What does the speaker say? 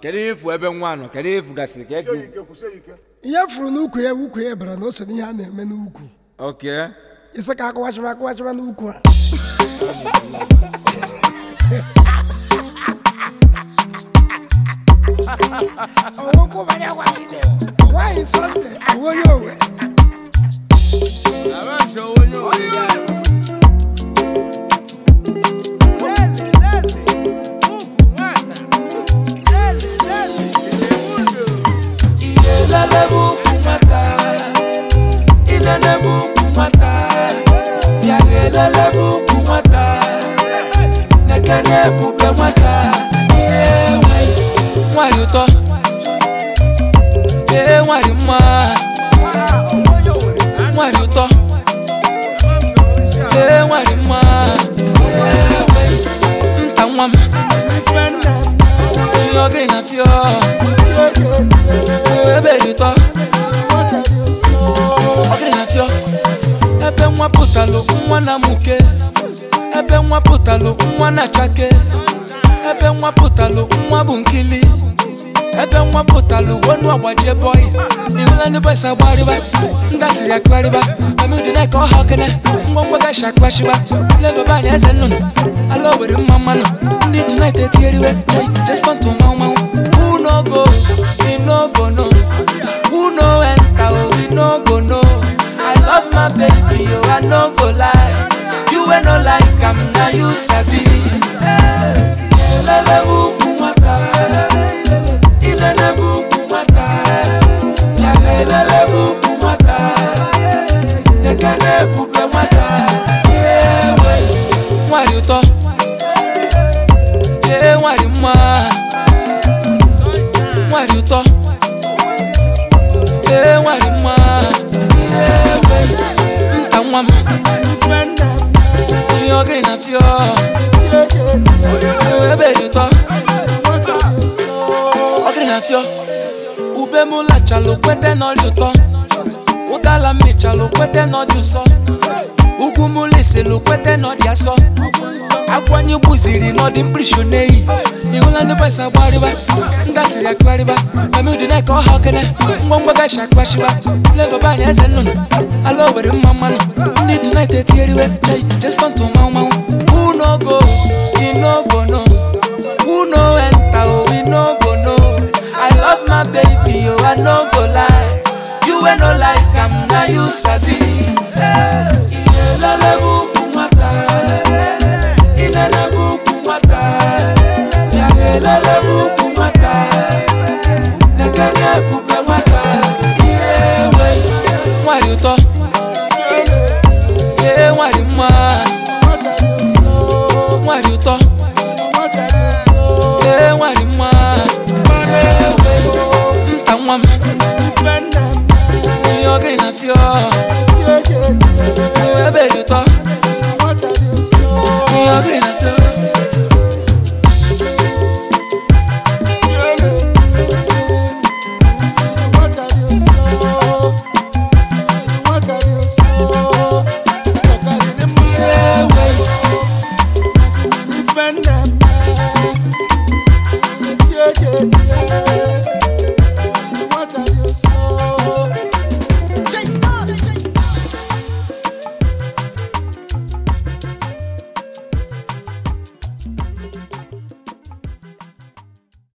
kedu ihe efu ebe nwa nọ kedu ihe efu gasịrị ka ego ihe furu n'ukwu ya ukwu ya bara na o so n'ihe a na-eme n'ukwu oke isi ka akụwachịba akụwachịba n'ukwu a ọnwụkwụbara gwa nwaanyị sọnde bụ onye owe ilelebe ukwu nwata ilelebe ukwu nwata bịa ga elelebe ukwu nwata nekene ebube nwata ihe nwe nwanyị ụtọ ee nwanyị mma nwanyị ụtọ ee nwanyị mma ihe nwe nta nwa m ihe ọgịrị na fio ebe dị ụtọ ọgịrị na fio ebe nwa pụtalụ nwa na muke ebe nwa pụtalụ nwa na chake ebe nwa pụtalụ nwa bụ nkili ebe nwa pụtalụ wonu agbajie boys ihụla ndị boys agbarịba ndị asịrị akụgharịba amidina ka ọha okene ngwongwo gashi akụghachiba flavoba anya eze nnụnụ ala owere mma mmanụ ndị tonight etigheriwe jestọntụ manwụ manwụ who no go we no go no who no enter oh we no go no i love my baby oh i no go lie you wey no like am na you sabi ilelebe ukwu nwata ilelebe ukwu nwata bịara elelebe ukwu nwata ekene ebube nwata ihe nwe nwanyị ụtọ ee nwanyị mma nwanyị ụtọ ee nwanyị mma ihe nwe nta nwa m ihe ọgịrị na fio ebe dị ụtọ ọgịrị na fio ube m lachalụ kwete n'ọrịa ụtọ ụdala mmechalụ kwete n'ọdị ụsọ ugwu m lisilụ kwete n'ọdị asọ akwanye gbuziri n'ọdị mkpirisi n'eyi ihụla ndị bọs agbarịba ndị asịrị akụgharịba amidina ka ọha okene ngwongwo gashi akụghachiba flavoba anya eze nnụnụ ala owere mma mmanụ ndị tonight etigheriwe jestọntụ manwụ manwụ who no go we no go no who no enter oh we no go no i love my baby oh i no go lie you wey no like am na you sabi ilelebe ukwu nwata ilelebe ukwu nwata bịa ga elelebe ukwu nwata nekene ebube nwata ihe nwe nwanyị ụtọ ee nwanyị mma nwanyị ụtọ ee nwanyị mma ihe nwe nta nwa m ihe ọgịrị na fio ebe dị ụtọ ihe ọgịrị na fio ihe nwe Defend them.